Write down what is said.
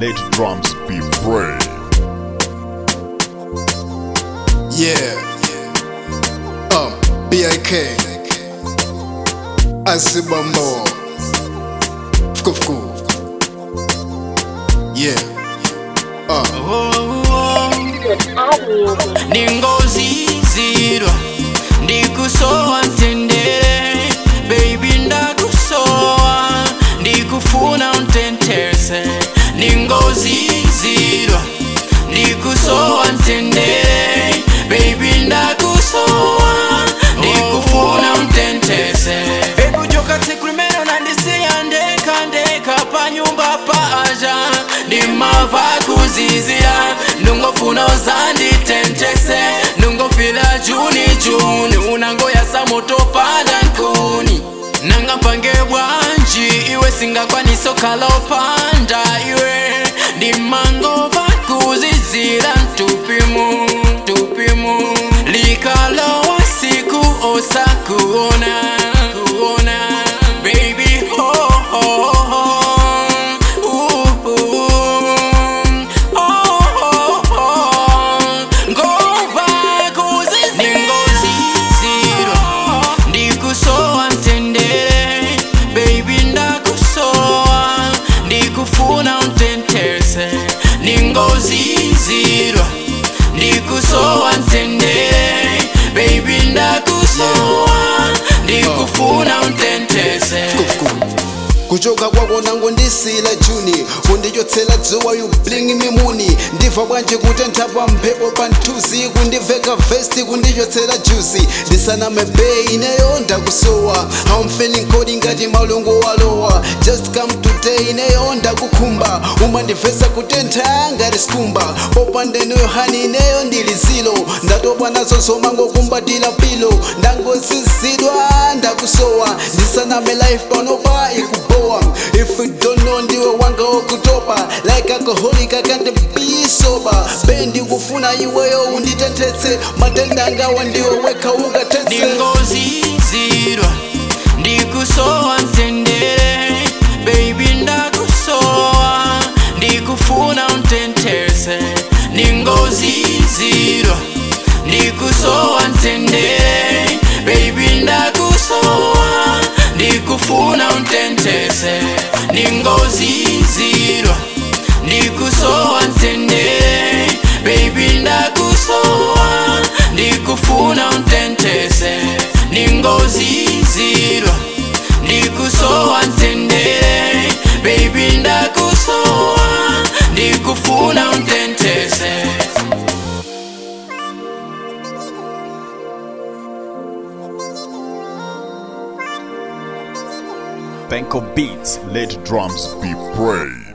let drums be praised. Yeah. Um, BIK. Asibambo. Fuku fuku. Yeah. ndingozizirwa ndikusowa mtendere baby ndakusowa ndikufuna untentese ndingozizirwa ndikusowa mtendere baby ndakusowa ndikufuna untentese ekujoka tikulimeno nandisiya ndeka ndeka panyumba paaja ndimava kuzizira ndungofuna uzanditentese ndungofila juni juni unangoyasa moto pada nkuni nanga mpange bwanji iwe singakwanisa okhala opanda iwe ndimangova kuzizira ntupimu tupimu likalowa siku osakuona kuona baby ho ho ho Ooh, ooh. Oh, oh, oh. ngova kuzizira ndingozizirwa ndikusowa mtendere baby ndakusowa ndikufuna untentese ndingozizirwa ndikusowa mtendere baby ndakusowa ndikufuna untentese kuchoka kwako nango ndisila juni kundichotsela dzuwa you bling mimuni ndibva bwanji kutentha pa mphepo pa nthuzi kundiveka vesti kundichotsela jusi ndisaname bei ineyo ndakusowa how I'm feeling kodi ngati malungu walowa just come today ineyo ndakukhumba umandivesa kutentha ngati skumba popandenoyo hani ineyo ndili zilo ndatopa nazo zomangokumbatira pilo ndangozizidwa ndakusowa ndisaname life panopa ikubowa if you don't know ndiwe wanga wokutopa like alcoholic I can't be sober bendi kufuna iweyo unditentetse matenda angawa ndiwe weka ukatetse ndingozizirwa ndikusowa mtendere baby ndakusowa ndikufuna untentese ndingozizirwa ndikusowa mtendere baby ndakusowa ndikufuna untentese ndingozizirwa ndikusowa mtendere baby ndakusowa ndikufuna untentese ndingozizirwa ndikusowa mtendere baby ndakusowa ndikufuna untentese Bank of beats, let drums be praised.